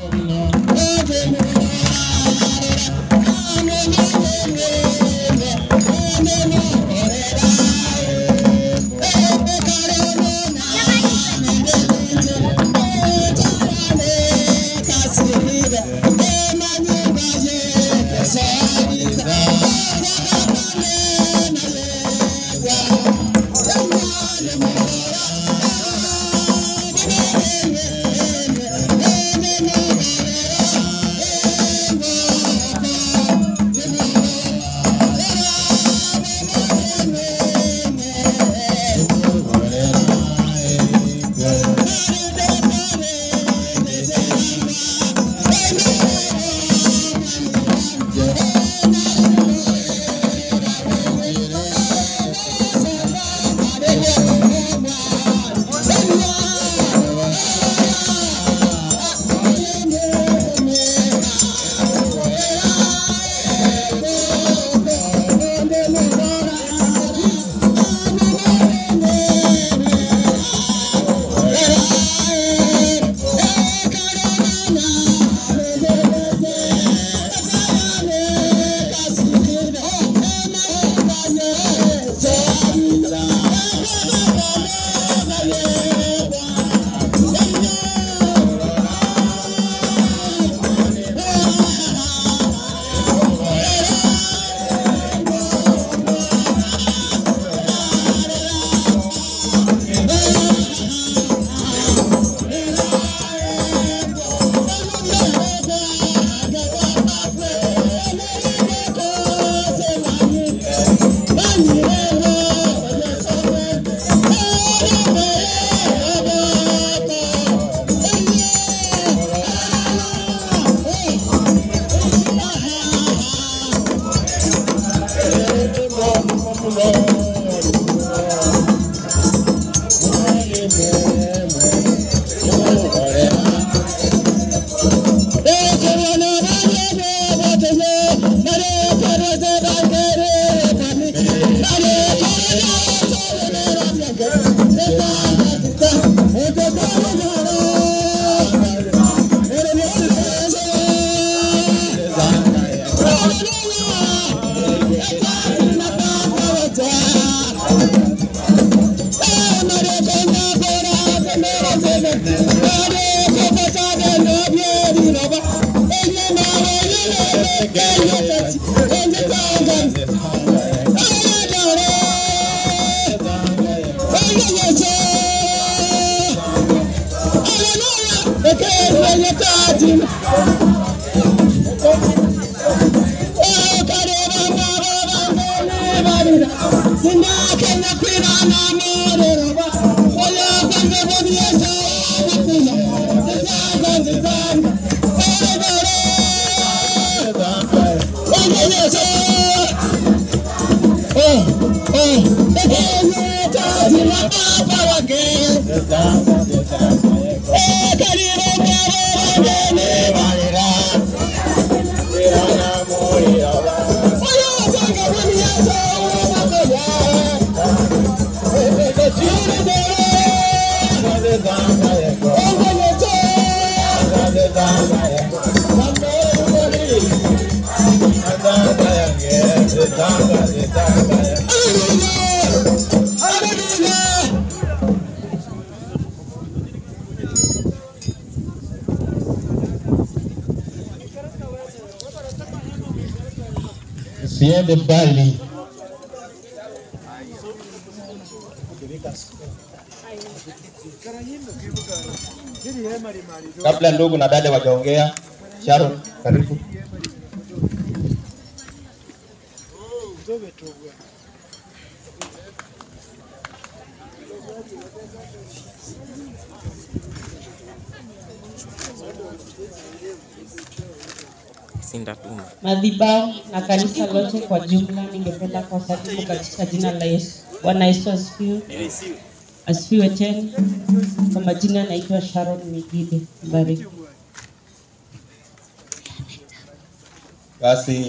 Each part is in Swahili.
Siende mbali. Kabla ndugu na dada wajaongea, Sharon, karibu. Sindatuma. madhabahu na kanisa lote kwa jumla, ningependa kuwasalimu katika jina la Yesu. Bwana Yesu asifiwe. Asifiwe tena. Kwa majina naitwa Sharon Migide. Bariki. Basi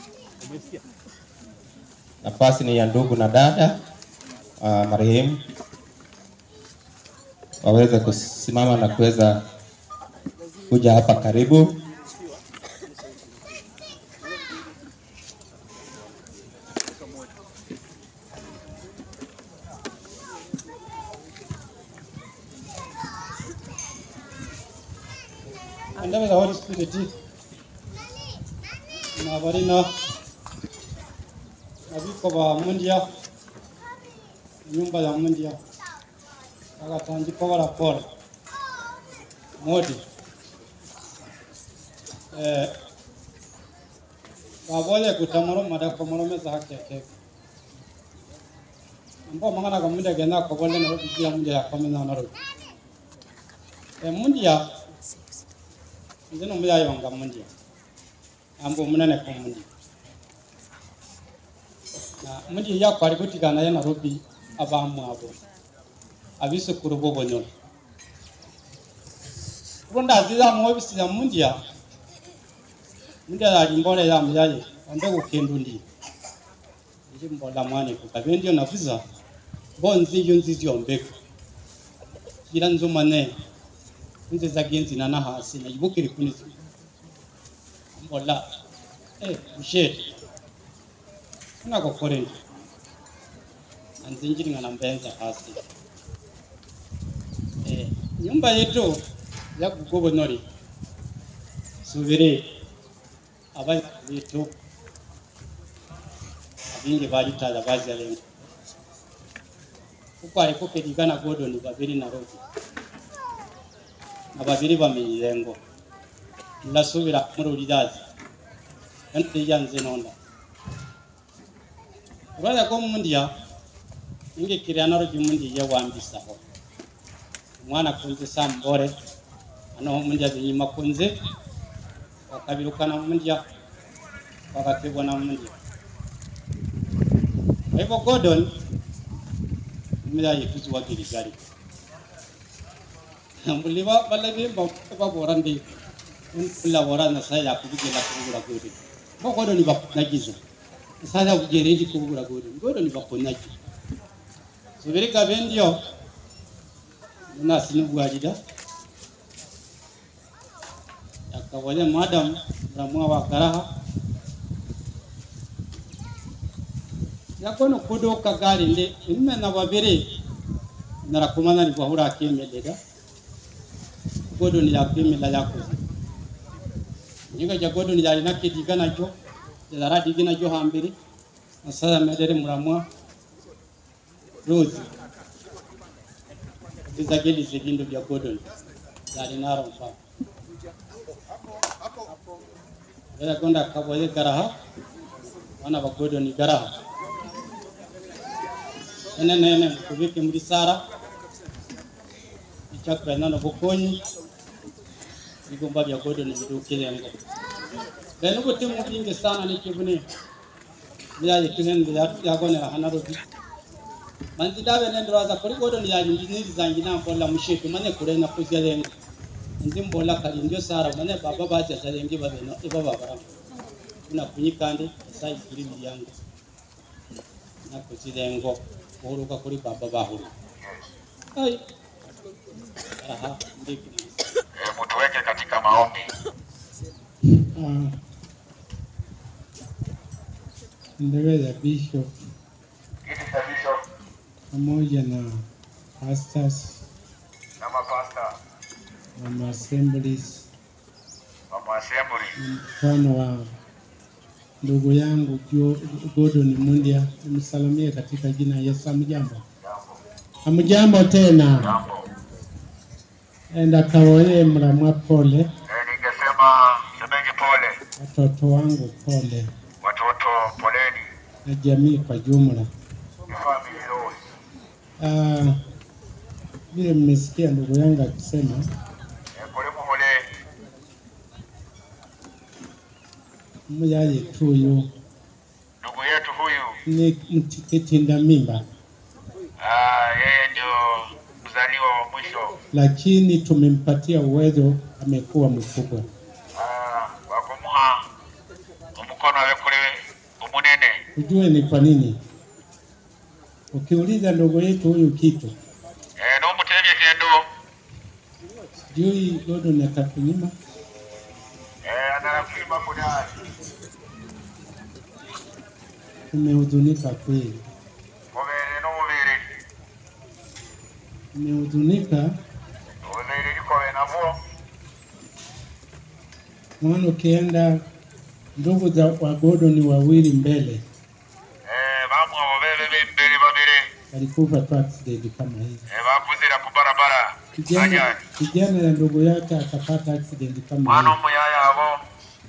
nafasi ni ya ndugu na dada uh, marehemu waweze kusimama na kuweza kuja hapa karibu. And the Holy Spirit na barina abiko ba mundia nyumba ya mundia akatandika barapora modi eh babole kutamoro mada komoro meza hakeke ambo mangana ko mundia gena ko bolle no biya mundia ya komena no eh mundia nzino muyayonga mundia ambo munene ko mundia na mundia yakwari kutigana ya Nairobi abamu abo abisukuru bo bonyoro runda aziza mu ofisi ya mundia mundia yali mbole ya muyaye ambe kukendu ndi ndi mbola mwane ku kabendio na visa bonzi yunzi zyombeko kira nzumane nze zagenzi na nahasi na ibukiri kuni mbola eh mshete kuna kokore anzinjiri ngana mbenza hasi eh nyumba yetu ya kugobonori subire aba yetu abingi balitaza bazalenga kuko ariko kedigana godoni babiri na robi na babiri bamenyirengo ndasubira muri uridazi kandi yanze nonda uraza ko mundiya inge kirana rogi mundiya wambisaho umwana kunze sambore ano mundiya binyima kunze wakabirukana mundiya wakakibona mundiya kwa hivyo Gordon mundiya yikuziwa giligari muliba balabi ba bora ndi kula bora na saya kubigela kubura godi ba Gordon ni ba nagiza saya kugere ndi kubura godi Gordon ni ba konaji subiri kabendio na sinu bwajida yakawale madam ramwa wa karaha yakono kudo kagari ndi imme na babiri narakumana ni bahura akemelela godon ya kemela yakoze niga ja godon ya ina kidiga najo jara digina jo hambiri asaya medere muramwa rose bizageli zigindo bya godon yali naro mfa Bila konda kaboye garaha wana ba godon garaha ene nene kubike muri sara ichakura nano bukonyi bigomba bya godon bidukirengo bene kuti mubinge sana nikibune byaye kinende yagonera hanarobi manzi dawe nendo waza kuri godon yali ndiniri zangi na mbola mushetu mane kure na kuzirengo nzi mbola kali ndio sara mane baba baje zarengi babeno ibaba bara kuna kunyikande sai kuri milyango na kuzirengo kuhuruka kuri baba bahuru ai aha ndiki Eh, mtuweke katika maombi. Ah, Ndeweza Bishop Kiti cha bishop pamoja na pastors na mapasta na maassemblies wa maassembly na mfano wa ndugu yangu Jo- Gordon Mundia, nimsalimie katika jina la Yesu. Amjambo, amjambo tena, jambo. enda kawoye mramwa pole, Eh, ningesema semeni pole watoto wangu pole, watoto, poleni, na jamii kwa jumla. ni family loss. Ah, vile mmesikia ndugu yangu akisema Eh, pole muhole muyaye tuyu ndugu yetu huyu, ni mtikitinda mimba, ah, yeye ndio mzaliwa wa mwisho lakini tumempatia uwezo, amekuwa mkubwa. ah, wa kumuha umukono we kule umunene. Ujue ni kwa nini? Ukiuliza ndugu yetu huyu kitu Eh, n'omutebye kendo Jui Gordon atakunyima eh anarafima kudai umehuzunika kweli, mubere n'umubere umehuzunika ububere likobe nabwo maana ukienda ndugu za wa Gordon wawili mbele eh bamwe obubebe b'imbere babiri walikufa tu accident kama hii. eh bavuzira ku barabara Kijana, ajali kijana ya ndugu yake akapata accident kama mwana hii. omuyaya abo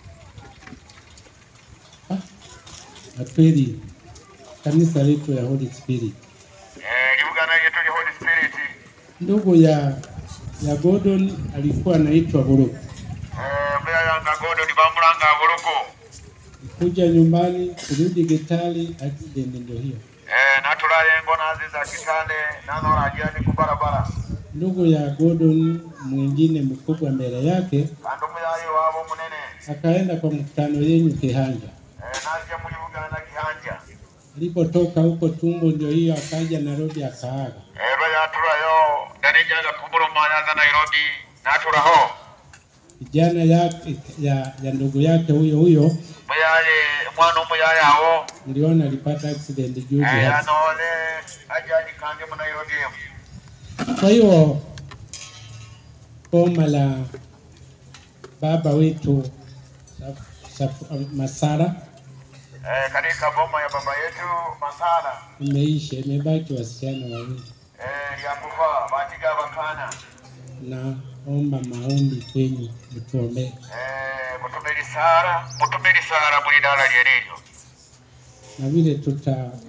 Na kweli kanisa letu ya Holy Spirit, eh libugana lyetu li holy spirit ndugu ya ya Gordon alikuwa anaitwa Buruku, eh muyaya nga godoni bamulanga buluku kuja nyumbani kurudi Gitali, accident ndio hiyo. eh natulayo engo naziza kitale nanora ajali ku barabara Ndugu ya Gordon mwingine mkubwa mbele yake kandi omuyaya wabo munene akaenda kwa mkutano yenyu Kihanja. eh nazya mu libugana kihanja Alipotoka huko tumbo ndio hiyo, akaja Nairobi akaaga. ero yatulayo danijaga kumuluma yaza nairobi natulaho Kijana yake ya, ya ndugu yake huyo huyo muyaye mwana omuyaya awo niliona alipata accident juzi eh hapa. anole ajali kandi mu nairobi Kwa hiyo boma la baba wetu Saf- Saf- Masara eh katika boma ya baba yetu masala imeisha, imebaki wasichana wawili. eh lyakufa batiga bakana Naomba maombi kwenyu, mtuombee. eh mutumeli sara mutumeli sara buli dala lyelelyo na vile tuta